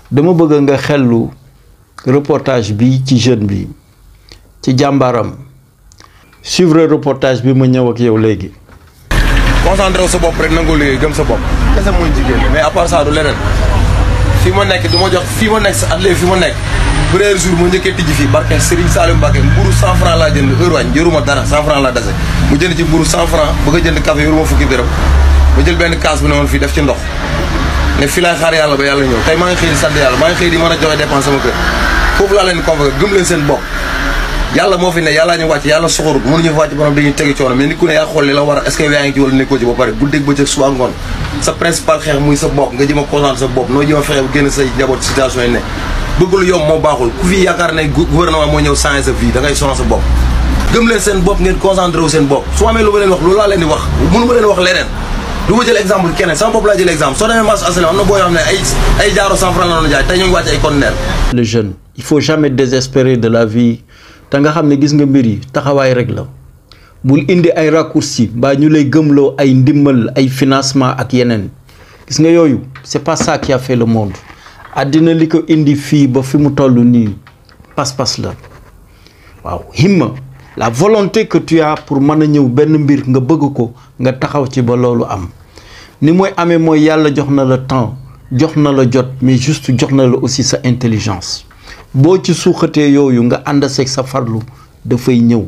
dama bëgg nga xellu reportage bi ci jeune bi ci jàmbaaram suivre reportage bi ma ñëw ak yow léegi. concentré wu sa bopp rek nangoo liggéey gëm sa bopp kese mooy jigéen mais à part ça du leneen fii ma nekk du ma jox fii ma nekk sa atelier fii ma nekk premier jour ma njëkkee tijji fii barke Serigne Salim Mbacke mburu 100 francs laa jënd heure wañ yoruma dara 100 francs laa dese mu jënd ci mburu 100 francs bëgg a jënd café yoruma fukki dërëm ma jël benn kaas bu ne woon fii def ci ndox ne fii laay xaar yàlla ba yàlla ñëw tey maa ngi xëy di sant yàlla maa ngi xëy di mën a joxe dépense sama kër foofu laa leen di convoqué gëm leen seen bopp yàlla moo fi ne yàllaa ñu wàcc yàlla soxorut mënuñu fa wàcc borom dañuy tegi coono mais nit ku ne yaa xool li la war a est-ce que yaa ngi ci wala nekkoo ci ba pare guddeeg bëccëg suba ngoon sa principal xeex muy sa bopp nga jëm a concentré sa bopp noo jëm a fexe ba génn say njaboot situation yi ne bëgg lu yomb moo baaxul ku fi yaakaar ne gouvernement moo ñëw changer sa vie da ngay sonal sa bopp gëm leen seen bopp ngeen concentré wu seen bopp su amee lu ma leen wax loolu laa leen di wax mënu ma leen wax leneen du ma jël exemple keneen sama bopp laa jël exemple soo demee marché aslam am na boo yoo xam ne ay ay jaaro 100 francs la doon jaay tey ñoo ngi wàcc ay conteneur le jeune il faut jamais désespérer de la vie te nga xam ne gis nga mbir yi taxawaay rek la bul indi ay raccourci mbaa ñu lay gëmloo ay ndimbal ay financement ak yeneen gis nga yooyu c'est pas ça qui a fait le monde àddina li ko indi fii ba fi mu toll nii pas-pas la waaw himma la volonté que tu as pour mën a ñëw benn mbir nga bëgg ko nga taxaw ci ba loolu am ni mooy amee mooy yàlla jox na la temps jox na la jot mais juste jox na la aussi sa intelligence boo ci suuxatee yooyu nga ànd seeg sa farlu dafay ñëw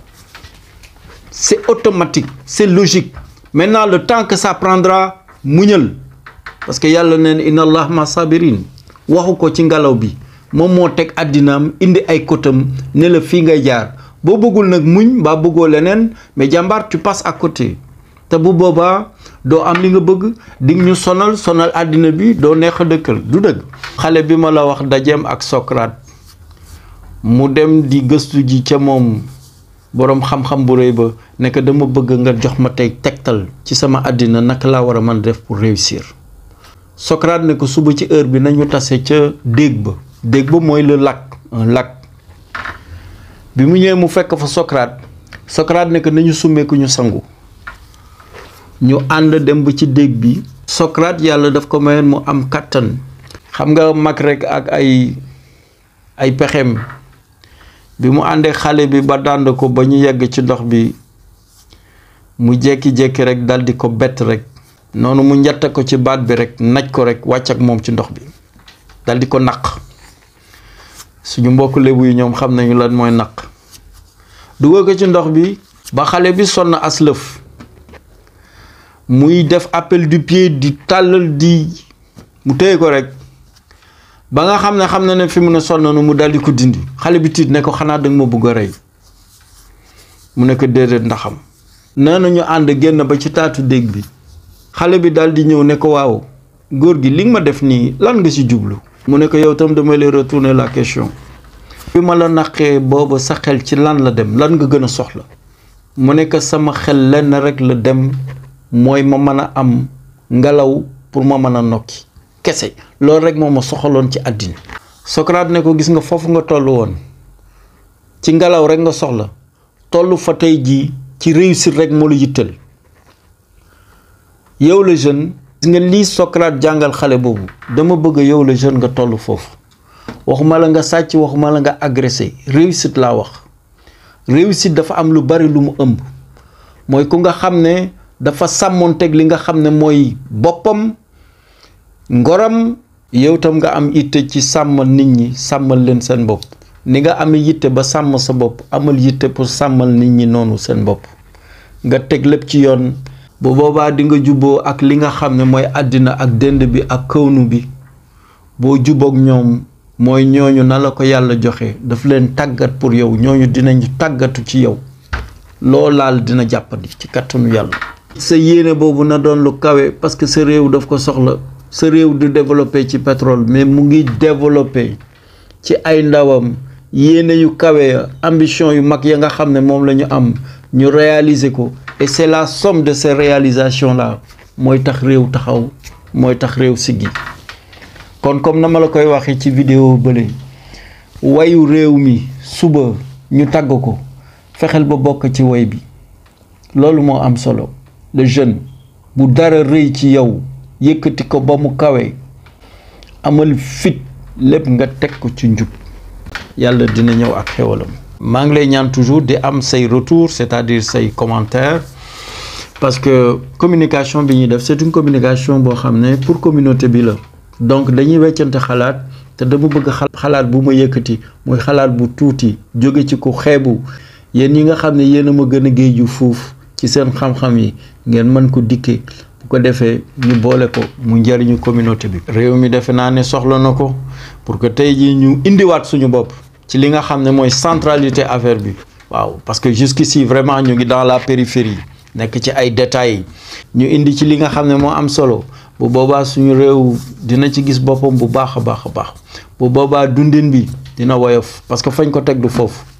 c'est automatique c'est logique maintenant le temps que ça prendra muñal parce que yàlla neen inna allah ma sabirin waxu ko ci ngelaw bi moom moo teg àddinaam indi ay kotam ne la fii ngay jaar boo bëggul nag muñ mbaa bëggoo leneen mais jàmbaar tu passes à côté te bu boobaa doo am li nga bëgg di ñu sonal sonal àddina bi doo neex a dëkkal du dëgg xale bi ma la wax dajeem ak Socrate mu dem di gëstu ji ca moom boroom xam-xam bu rëy ba nekk dama bëgg nga jox ma tey tegtal ci sama àddina naka laa war a mën def pour réussir Socrate ne ko suba ci heure bi nañu tase ca déeg ba déeg ba mooy le lac un lac bi mu ñëwee mu fekk fa Socrate Socrate ne ko nañu summeeku ñu sangu ñu ànd dem ba ci déeg bi Socrate yàlla daf ko mayoon mu am kàttan xam nga mag rek ak ay ay pexem bi mu àndee xale bi ba dànd ko ba ñu yegg ci ndox bi mu jékki-jékki rek dal di ko bett rek noonu mu njatte ko ci baat bi rek naj ko rek wàcc ak moom ci ndox bi dal di ko naq suñu mbokk lébu yi ñoom xam nañu lan mooy naq dugal ko ci ndox bi ba xale bi sonn aslëf muy def appel du pied di tàllal di mu téye ko rek ba nga xam ne xam na ne fi mu ne sonn na mu daldi ko dindi xale bi tiit ne ko xanaa danga ma bëgg a rey mu ne ko déedéet ndaxam nee na ñu ànd génn ba ci taatu déeg bi xale bi daldi ñëw ne ko waaw góor gi li nga ma def nii lan nga ci jublu mu ne ko yow tam damay lay retourner la question bi ma la naqee booba sa xel ci lan la dem lan nga gën a soxla mu ne ko sama xel lenn rek la dem mooy ma mën a am ngelaw pour ma mën a nokki kese loolu rek moo ma soxaloon ci àddina Socrate ne ko gis nga foofu nga toll woon ci ngelaw rek nga soxla toll fa tey jii ci réussir rek moo la yittal yow la jeune gis nga lii Socrate jàngal xale boobu dama bëgg yow la jeune nga toll foofu waxuma la nga sàcc waxuma la nga agressé réussite laa wax réussite dafa am lu bari lu mu ëmb mooy ku nga xam ne dafa sàmmoonteeg li nga xam ne mooy boppam ngoram yow tam nga am yitte ci sàmmal nit ñi sàmmal leen seen bopp ni nga amee yitte ba sàmm sa bopp amal yitte pour sàmmal nit ñi noonu seen bopp nga teg lépp ci yoon bu boobaa di nga jubboo ak li nga xam ne mooy àddina ak dënd bi ak kawnu bi boo jubboog ñoom mooy ñooñu na la ko yàlla joxe daf leen tàggat pour yow ñooñu dinañu tàggatu ci yow loo laal dina jàppandi ci kattanu yàlla sa yéene boobu na doon lu kawe parce que sa réew daf ko soxla sa réew du développé ci pétrole mais mu ngi développé ci ay ndawam yéene yu kawe ambition yu mag ya nga xam ne moom la ñu am ñu réaliser ko et c'est la somme de ces réalisations là mooy tax réew taxaw mooy tax réew siggi kon comme na ma la koy waxee ci vidéo bële wayu réew mi suba ñu tagg ko fexeel ba bokk ci way bi loolu moo am solo le jeune bu dara rëy ci yow yëkkati ko ba mu kawe amal fit lépp nga teg ko ci njub yàlla dina ñëw ak xewalam maa ngi lay ñaan toujours di am say retour c'est-à-dire say commentaires parce que communication bi ñuy def c'est une communication boo xam ne pour communauté bi la donc dañuy weccante xalaat te dama bëgg xalaat bu ma yëkkati muy xalaat bu tuuti jóge ci ku xeebu yéen yi nga xam ne yéen a ma gën a géeju fuuf ci seen xam-xam yi ngeen mën ko dikkee bu ko defee ñu boole ko mu njëriñu communauté bi. réew mi defe naa ne soxla na ko pour que tey jii ñu indiwaat suñu bopp ci li nga xam ne mooy centralité affaire bi waaw parce que jusqu'ici vraiment ñu ngi dans la périphérie nekk ci ay détails ñu indi ci li nga xam ne moo am solo bu boobaa suñu réew dina ci gis boppam bu baax a baax a baax bu boobaa dundin bi dina woyof parce que fañ ko teg du foofu.